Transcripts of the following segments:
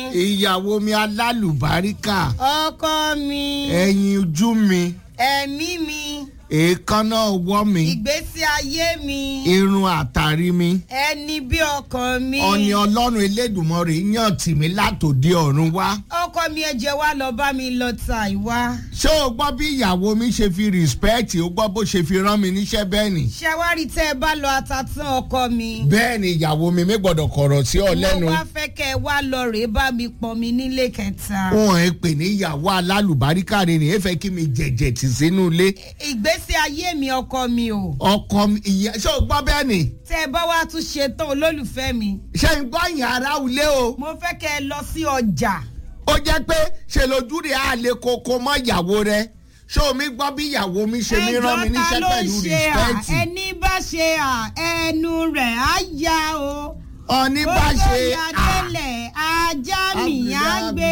ìyàwó mi alálùbáríkà ọkọ mi ẹyin ojú mi ẹ̀mí mi èékánná ọwọ́ mi ìgbésí ayé mi irun àtàrí mi ẹni bí ọkàn mi ọ̀ni ọlọ́run elédùnmọ́rè yàn tì mí látòdì ọ̀run wá. ọkọ mi ẹ̀jẹ̀ wa lọ bá mi lọ ta ìwá ṣé o gbọ́ bí ìyàwó mi ṣe fi rìspẹ́ẹ̀tì o gbọ́ bó ṣe fi rán mi níṣẹ́ bẹ́ẹ̀ ni. ṣàwárí tẹ́ ẹ bá lọ ata tán ọkọ mi bẹ́ẹ̀ ni ìyàwó mi mi gbọ́dọ̀ kọ̀rọ̀ sí ọ lẹ́nu. mo wá fẹ́ kẹ́ ẹ wá lọ rèé bá mi pọn mi nílé kẹta wọn ẹ pè ní ìyàwó alálùbáríkà rẹ nìyẹn fẹ́ kí mi jẹ̀jẹ̀ tì sínú ilé. ìgbésí ayé mi ọkọ mi o ọkọ mi ìyá ṣé o gbọ́ bẹ́ẹ̀ ni. tẹ́ ẹ bá wá tún ṣe tán olólùfẹ́ mi ṣé n gbọ́ yàrá ilé o. mo fẹ́ kẹ́ ẹ lọ sí ọjà ó jẹ́ pé ṣe lójú rẹ̀ á lè koko mọ́ ìyàwó rẹ̀ ṣé omi gbọ́ bí ìyàwó mi ṣe mi rán mi níṣẹ́ pẹ̀lú rìspẹ́ẹ̀tì. ẹni bá ṣe à ẹnu rẹ̀ á ya o ọ̀ní bá ṣe Ó yá délẹ̀ ajá mi á gbé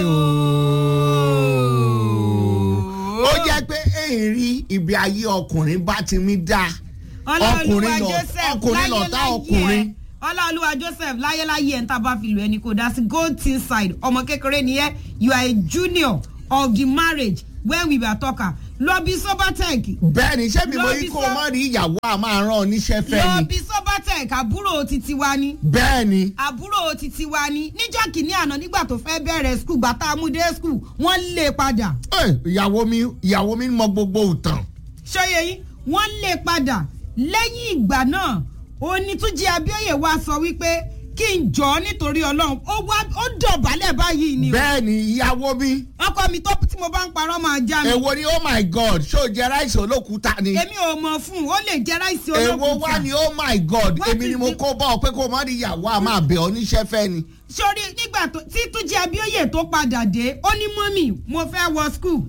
o. ó jẹ́ pé èrí ibi ayé ọkùnrin bá ti mí dá ọlọ́ọ̀lùwà ọkùnrin lọ joseph ọkùnrin lọ tá ọkùnrin. ọlọ́ọ̀lùwà joseph láyéláyé ẹ̀ ń tábà fi lù ẹni kò dá sí gold tin side ọmọ kékeré ni ẹ you are a junior of the marriage when we were talking lọ bí sobatech bẹ́ẹ̀ ni ṣé mi mo Lọ yí bí kó o sọ- má rí ìyàwó a máa rán ọ níṣẹ́ fẹ́ lọ ni bí sobatech àbúrò titi wa ni bẹ́ẹ̀ ni àbúrò titi wa ni níjọ́ kìíní àná nígbà tó fẹ́ bẹ̀rẹ̀ skul gbàtà amúdé skul wọ́n lé padà Eh, ìyàwó mi ìyàwó mi mọ gbogbo ìtàn ṣọyẹ yìí wọ́n lé padà lẹ́yìn ìgbà náà onítúnjí abíọ́yè wa sọ wípé kí n jọ ọ́ nítorí ọlọ́run ó wá ó dọ̀bálẹ̀ báyìí ni o. bẹ́ẹ̀ ni ìyàwó mi ọkọ mi tó tí mo bá ń parọ́ máa já mi. èwo ni oh my god ṣó o jẹ ráìsì olókùúta ni èmi ò mọ̀ fún un ó lè jẹ́ ráìsì èwo olókùúta. wá ni oh my god What èmi ni is mo it? kó bọ́ ọ pé kó o má rí ìyàwó a máa bẹ̀ ọ níṣẹ́ fẹ́ ni. sórí nígbà tó tí túnjí abíọ́yè tó padà dé ó ní mọ́mì mo fẹ́ wọ skul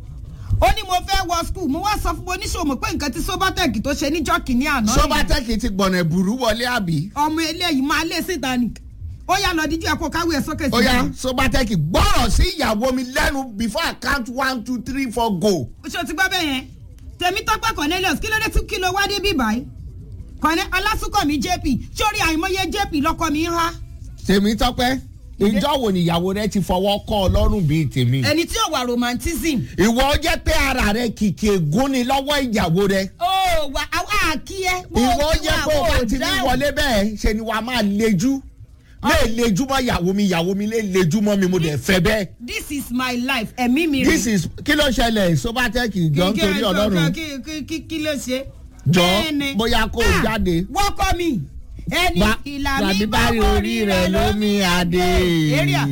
ó ní mo fẹ́ wọ skul mo wá sọ fún oníṣòwò pé nǹkan tí sobatec tó ṣe níjọ́ kìíní àná nìyẹn. sọ́bátẹ́kì ti gbọ̀nà ìbùrú wọlé àbí. ọmọ eléyìí máa lé síta ni ó yà lọ díjú ẹ̀kọ́ káwé ẹ̀ sókè ó yá sí sọ́bátẹ́kì gbọ́rọ̀ sí ìyàwó mi lẹ́nu before I count one two three four go. i. ṣé o ti gbọ́ bẹ́ẹ̀ yẹn tèmi tọ́pẹ́ cornelius kí ló dé tún kí ló wá dé bí báyìí kọ́nẹ́ ọlásùnkànmí jp sórí àìmọye jp lọ́kọ mi ń há tèmi tọ́pẹ́ ìjọ wo ni ìyàwó rẹ ti fọwọ́ kọ́ ọ lọ́rùn bíi tèmi. ẹni tí ò wà romantism. ìwọ jẹ́ pé ara rẹ kìkì ègún ni lọ́wọ́ ìyàwó rẹ. ó wà á kí ẹ. ìwọ jẹ́ pé o bá ti ní wọlé bẹ́ẹ̀ ṣe ni wàá máa lejú. lè lejú mọ́ ìyàwó mi ìyàwó mi lè lejú mọ́ mi mo dẹ̀ fẹ́ bẹ́ẹ̀. this is my life ẹ̀mí mi rè. this is kí ló ṣẹlẹ̀ sọ́bátẹ́kì jọ nítorí ọlọ́run kí kí kí kí ló ṣe. jọ Bẹ́ẹ̀ni. bóyá kó o Ah, jáde. wọ́kọ́ mi ẹni Ba- ìlà tàbí mi bá bá rí orí rẹ̀ lómi adé. area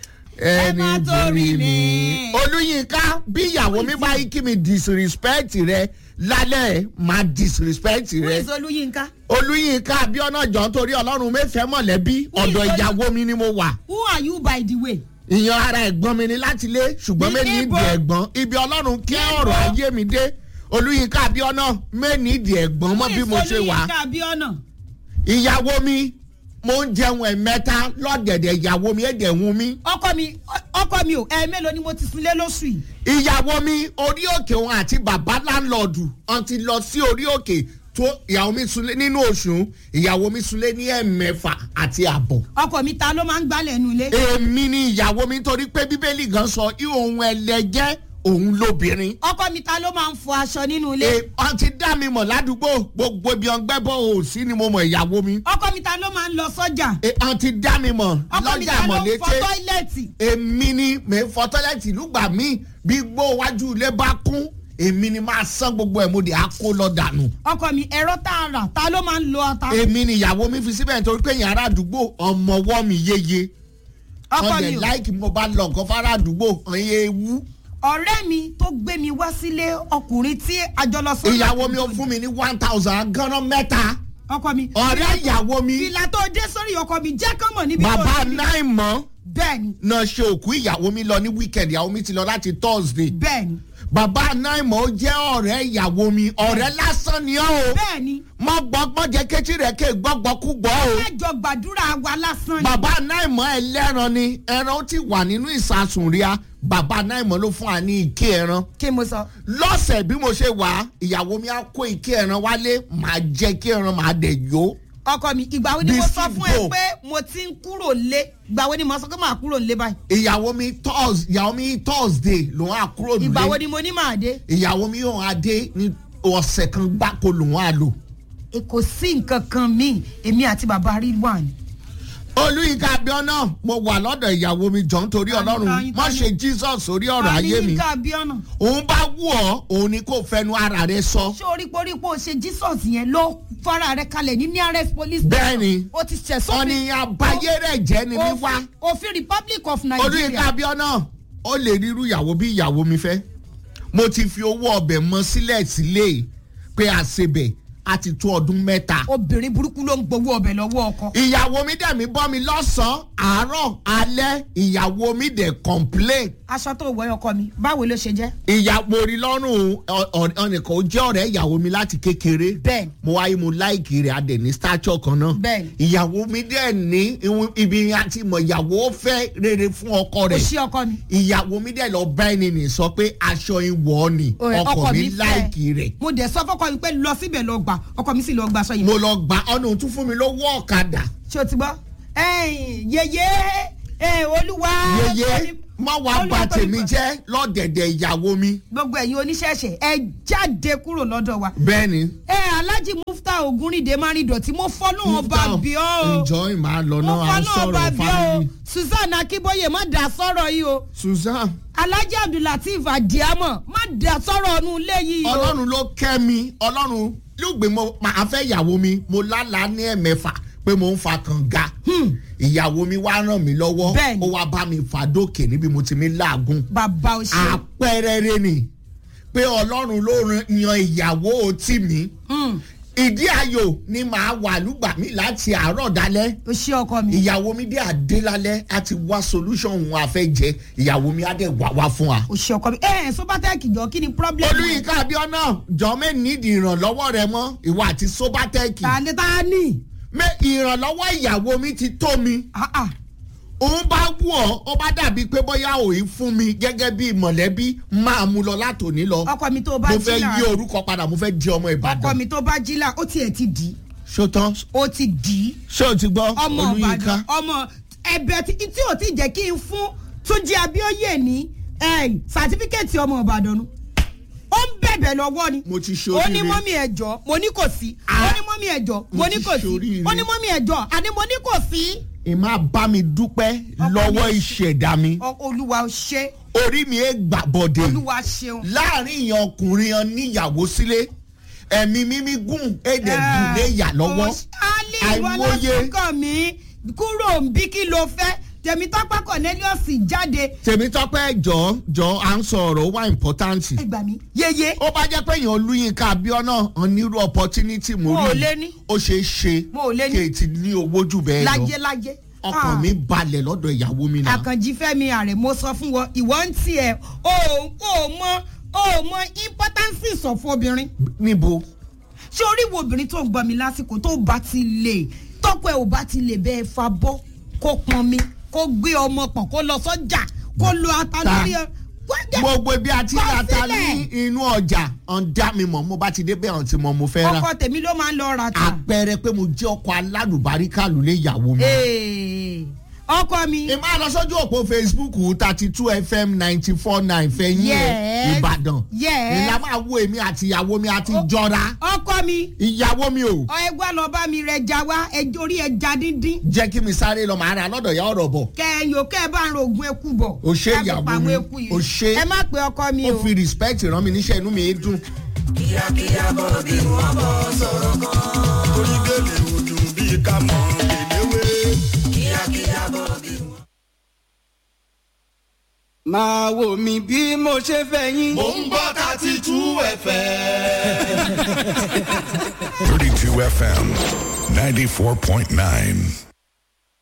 ẹni má torí torí mi. mi. olùyinka bí ìyàwó mi bá yí kí mi disrespect rẹ lálẹ́ máa disrespect who rẹ. is olúyinka olùyinka abiona jọ nítorí ọlọ́run mẹ́fẹ̀ẹ́ mọ̀lẹ́bí Who is ọ̀dọ̀ Olú- ìyàwó mi ni mo wà. who are you by the way. ìyan ara ẹ̀gbọ́n mi ni láti lé ṣùgbọ́n Ní mẹ́ni níbo? ìdí ẹ̀gbọ́n ibi ọlọ́run kí Níbo? ọ̀rọ̀ ayé mi dé olùyinka abiona mẹ́ni ìdí ẹ̀gbọ́n mọ́ who bí is mo ṣe wà. olúyinka abiona. ìyàwó mi mo ń jẹun ẹ̀mẹ́ta lọ́dẹ̀dẹ̀ ìyàwó mi ẹ̀dẹ̀ hun mi. ọkọ mi ọkọ mi ò ẹ mélòó ni mo ti sunlé lóṣù yìí. ìyàwó mi orí òkè òun àti bàbá láńlọ́ọ̀dù ọ̀n ti lọ sí orí òkè tó ìyàwó mi sunlé nínú oṣù ìyàwó mi sunlé ní ẹ̀mẹ́fà àti àbọ̀. ọkọ mi ta ló máa ń gbálẹ̀ nu ilé. èmi ni ìyàwó mi torí pé bíbélì gan sọ ihun ẹlẹgẹ́ òun lóbìnrin. ọkọ mi ta ló máa ń fọ aṣọ nínú ilé. Ẹ, ọ̀n ti dá mi mọ̀ ládùúgbò gbogbo ibi ọ̀ngbẹ́bọ̀ òsì ni mo mọ̀ ìyàwó mi. ọkọ mi ta ló máa ń lọ sọ́jà. Ẹ, ọ̀n ti dá mi mọ̀ ọkọ mi lọ́jà ta ló ń fọ mọ̀lété. tọ́ílẹ̀tì. èmi ni mè ń fọ tọ́lẹ́tì lùgbà mí bí gbó wájú ilé bá kún èmi ni máa san gbogbo ẹ̀ mo dé á kó lọ dànù. ọkọ mi ẹ̀rọ tá a rà ta ló máa ń lo ata. èmi ni ìyàwó mi fi síbẹ̀ nítorí pé yàrá àdúgbò ọmọwọ́ mi yéye. ọkọ wọ́n mi dẹ̀ o láìkì mo bá lọ nǹkan fárá àdúgbò ọ̀yẹ́ ewu. ọ̀rẹ́ mi tó gbé mi wá sílé ọkùnrin tí àjọlọsọ. ìyàwó mi ó fún mi ní one thousand gánà mẹ́ta. ọkọ mi. ọ̀rẹ́ ìyàwó mi fìlà tó dé sórí ọkọ mi jẹ́ kán mọ̀ níbi tó bàbá rí. náì mọ́ bẹ́ẹ̀ni náà ṣe òkú ìyàwó mi lọ ní weekend ìyàwó mi ti lọ láti thursday. bẹ́ẹ̀ni bàbá náì mọ́ ó jẹ́ ọ̀rẹ́ ìyàwó mi ọ̀rẹ́ lásán ni ọ́ o. bẹ́ẹ̀ni mọ gbọ́gbọ́n jẹ kétí rẹ̀ ké gbọ́gbọ́ kú gbọ́ o. ẹjọ gbàdúrà wa lásán ni. bàbá náìmọ̀ ẹlẹ́ran ni ẹran ti wà nínú ìsasùn ríà bàbá náìmọ̀ ló fún wa ní ike ẹran. kí mo sọ. lọ́sẹ̀ bí mo ṣe wà ìyàwó mi á kó ike ẹran wálé màá jẹ ike ẹran màá dẹ̀ yó. ọkọ mi ìgbà wo ni mo Bísí sọ fún ẹ bò. pé mo ti ń kúrò lé ìgbà wo ni mo sọ pé màá kúrò lé báyìí ìyàwó mi Thurs- ìyàwó mi thursday lòun á kúrò ìgbà wo nílé ni mo ní màá dé ìyàwó mi yóò adé ní ọ̀sẹ̀ kan gbáko lòun á lò. E kò sí nǹkan kan míì èmi àti bàbá rí wà ní. olùyìnká abiona mo wà lọ́dọ̀ ìyàwó mi jọ nítorí Tani, ọlọ́run tani, má tani. ṣe jesus orí ọ̀rọ̀ ayé mi Yínká Abíọ́nà òun bá wù ọ́ òun ni kò fẹnu ara rẹ sọ. ṣé orí porípo ṣe jesus yẹn ló fara rẹ kalẹ̀ ní nearest police Bẹ́ẹ̀ni. ó ti ṣẹ̀ sófin ọ̀nì àbáyé rẹ̀ jẹ́ ni mi wá. òfin òfin republic of olùyìnká nigeria abiona ó lè rírú ìyàwó bí ìyàwó mi fẹ́ mo ti fi owó ọbẹ̀ mọ sílẹ̀ sílé pé àṣebẹ̀ á ti tó ọdún mẹ́ta. obìnrin burúkú ló ń gbowó ọbẹ̀ lọ́wọ́ ọkọ. ìyàwó mi dẹ̀ mi bọ́ mi lọ́sàn-án àárọ̀ alẹ́ ìyàwó mi dẹ̀ complain aṣọ tó wọ ọkọ mi báwo ló ṣe jẹ́. ìyàwó rí lọ́rùn ọ̀nìkan ó jẹ́ ọ̀rẹ́ ìyàwó mi láti kékeré Bẹ́ẹ̀ni. mo wáyé mo láìkì rẹ̀ adẹ̀ ní stature kan náà Bẹ́ẹ̀ni. ìyàwó mi dẹ̀ ní ìwọ̀n- ibi àti mọ̀ ìyàwó fẹ́ rere fún ọkọ ó rẹ̀ ṣí ọkọ mi. ìyàwó mi dẹ̀ lọ bá ẹni nì sọ pé aṣọ ìwọ ni Ẹ, ọkọ mi fẹ́. láìkì rẹ̀ mo dẹ̀ sọ fọ́kọ mi pé lọ síbẹ̀ lọ gbà ọkọ mi sì lọ gba aṣọ yìí. mo lọ gbà ọ̀nà òtún fún mi lówó ọ̀kadà ṣé o ti gbọ́. ẹ̀yìn yeye ẹ̀, olúwa. yeye má wàá bà Olúwa tó tèmi nípa- jẹ́ lọ́dẹ̀dẹ̀ ìyàwó mi gbogbo ẹ̀yin oníṣẹ̀ṣẹ̀ ẹ jáde kúrò lọ́dọ̀ wa. bẹ́ẹ̀ ni ẹ alhaji mufta ogunrinde márìndọ̀tí mo fọ́nù ọba bí ọ́ enjoy máa lọ mo náà à ń fọ́nù ọba sọ̀rọ̀ bí ọ́ family susan akínbóyè má dà sọ́rọ̀ yìí o susan alhaji abdulateef adiamọ má dà sọ́rọ̀ ọ̀nù ilé yìí o. ọlọ́run ló kẹ́ mi ọlọ́run lùgbé mo máa fẹ́ ìyàwó mi mo lálàá ní ẹ̀mẹ́fà pé mo ń fa kànga ìyàwó mi wá ràn mí lọ́wọ́ Bẹ́ẹ̀ni. ó wá bá mi fà dókè níbi mo ti mi láàgùn bàbá o ṣe. àpẹẹrẹ rẹ ni pé ọlọ́run ló ran- yan ìyàwó tì mí Hmm, ìdí ayò ni màá wà lùgbà mi láti àárọ̀ dalẹ́ o ṣe ọkọ mi. ìyàwó mi dé àdé lálẹ́ á ti wá solution òun àfẹ́jẹ́ ìyàwó mi á dẹ̀ wá wá fún wa. o ṣe ọkọ mi. ẹ ẹ sobatec jọ kí ni problem. olùyìnká abiona jọmẹ nídìí ìrànlọ́wọ́ rẹ mọ́ ìwà àti sobatec tani tani. mẹ ìrànlọ́wọ́ ìyàwó mi ti tó mi ah ah òun bá wù ọ́ ó bá dàbí pé bóyá òun fún mi gẹ́gẹ́ bí mọ̀lẹ́bí máa mú lọ látòní lọ ọkọ mi tó bá mo jí fẹ́ là yí orúkọ padà mo fẹ́ di ọmọ ọkọ ìbàdàn mi tó bá jí là ó tiẹ̀ ti dì í ṣótán ó ti dì í ṣé o ti gbọ́ ọmọ olùyìnká ìbàdàn ọmọ ẹbẹ tí tí ò tí jẹ́ kí n fún túnjí abíọ́yè ní sàtífíkẹ́ẹ̀tì ọmọ ìbàdàn nu ó ń bẹ̀bẹ̀ lọ́wọ́ ni mo ti ṣe ó ní oríire mọ́mí ẹ̀jọ́ mo ní kò sí ó Ah. ní mọ́mí ẹ̀jọ́ mo Mo ní ti kò sí ṣoríire. ó ní mọ́mí ẹ̀jọ́ àní mo ní kò sí. ìmá bá mi dúpẹ́ Ọkọ lọ́wọ́ mi. ìṣẹ̀dá mi Ọ- olúwa ó ṣe orí mi ẹ̀ gbàbọ̀dẹ̀ olúwa ṣeun. láàrin ìyàn ọkùnrin yan níyàwó sílé ẹ̀mí mímí gùn èdè gùn lé yà lọ́wọ́ ali àìmọye ìwọlásùnkàn mi kúrò ń bí kí ló fẹ́ tèmítọ́pẹ́ cornelius jáde tèmítọ́pẹ́ jọ jọ à ń sọ ọ̀rọ̀ ó wà important ẹ gbà mí yeye ó bá jẹ́ pé èèyàn olúyinka abiona onírú opportunity mo Mo ò rí lé ní. ó ṣe é ṣe Mo ò lé ní. kéètì ní owó jù bẹ́ẹ̀ lọ lájẹ lájẹ. ọkàn mi balẹ̀ lọ́dọ̀ ìyàwó mi náà àkànjí fẹ́mi ààrẹ mo sọ fún wọn ìwọ ń tiẹ̀ o ò mọ o ò mọ importance sọ fún obìnrin níbo ṣé orí wo obìnrin tó ń gbọ́ mi lásìkò tó bá ti lè tọ́pọ̀ ẹ̀ ò bá ti lè bẹ́ẹ̀ fa bọ́ kó pọn mi kó gbé ọmọ pọ̀n kó lọ sọ́jà kó lo ata Ta. lórí ẹ. Wá- gbogbo ibi àti Kọ ìlàta sílẹ̀. ní inú ọjà ọ̀ndá mi mọ̀ mo bá ti dé bẹ́ẹ̀ ọ̀n tí mo mo fẹ́ rà ọkọ tèmi ló máa ń lọ ra ta. àpẹẹrẹ pé mo jẹ́ ọkọ alálùbáríkà lulẹ̀ ìyàwó mi. Ee, ọkọ mi ìmọ̀ àlọ́ sójú òpó facebook thirty two fm ninety four nine fẹ̀yìn ẹ̀ Yes. ìbàdàn Yes. ìlà máa wo èmi àti ìyàwó mi àti jọra ọkọ mi ìyàwó mi o ọ ẹgbẹ́ lọ bá mi rẹ ja wá ẹjọ́ orí ẹja díndín jẹ́ kí mi sáré lọ màá ra lọ́dọ̀ ya ọ̀rọ̀ bọ̀ kẹyìn òkè ẹ bá ń ro oògùn eku bọ̀ O ṣé Ẹ fi ìyàwó pa àwọn mi. eku yìí. O ṣé. ẹ má pe ọkọ mi ó o fi respect ràn mí níṣẹ́ inú mi dùn. orí gèlè òdùn bíi ká mọ̀ gèlèwé. máa wò mí bí mo ṣe fẹ́ yín. mò ń gbọ́ thirty two fm. 32 FM 94.9.